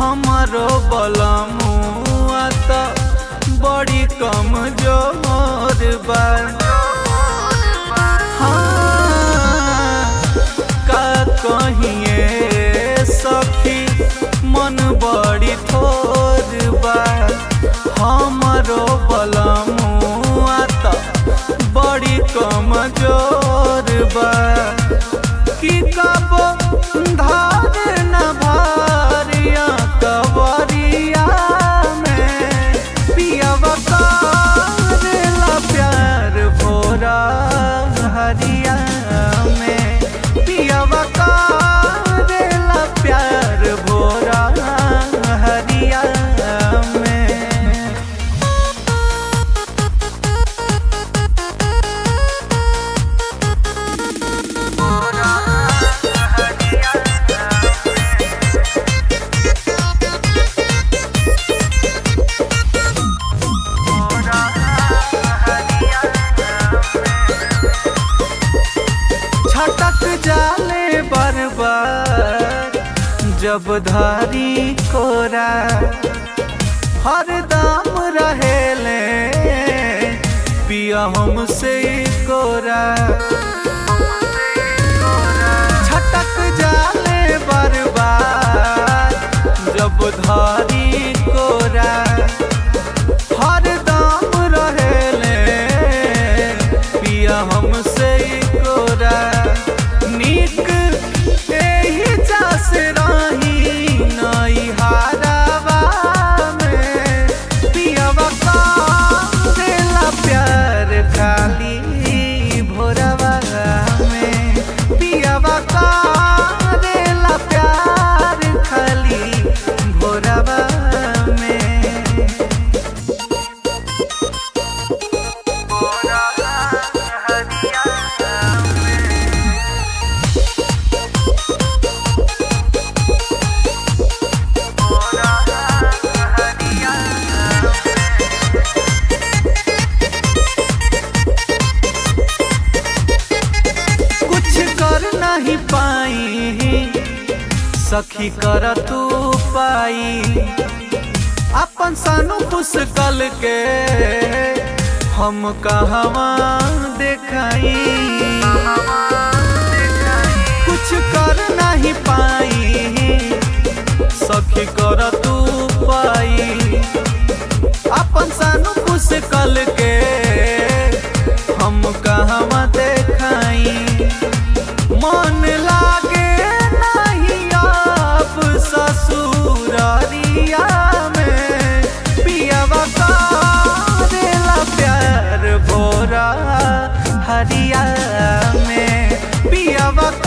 हमारो बलमुआ त बड़ी कम जोर बा हाँ, का कहिए सखी मन बड़ी थोर बा हमारो बलमुआ त बड़ी कम जोर बा कि कबो धार न भारिया कवरिया में पियवा करेला प्यार भोरा हरिया में पियवा करेला प्यार भोरा हरिया में छटक जाले बरबार जब धारी कोरा हर दाम रहेले पिया हमसे कोरा छटक जाले बरबार जब धारी कोरा हर दाम रहेले पिया हमसे कोरा नीक एही जास रही नई हारावा में पियवा करेला प्यार खाली भोरवा में पियवा करेला प्यार खाली भोरवा में कुछ कर नहीं पाई सखी कर तू पाई अपन सानू खुश कल के हम कहवा देखाई कुछ कर नहीं पाई सखी कर तू पाई अपन सानू खुश कल के हम कहवा देखाई मन लागे नहीं आप ससुररिया में पियवा करेला प्यार भोरा हरिया में पियवा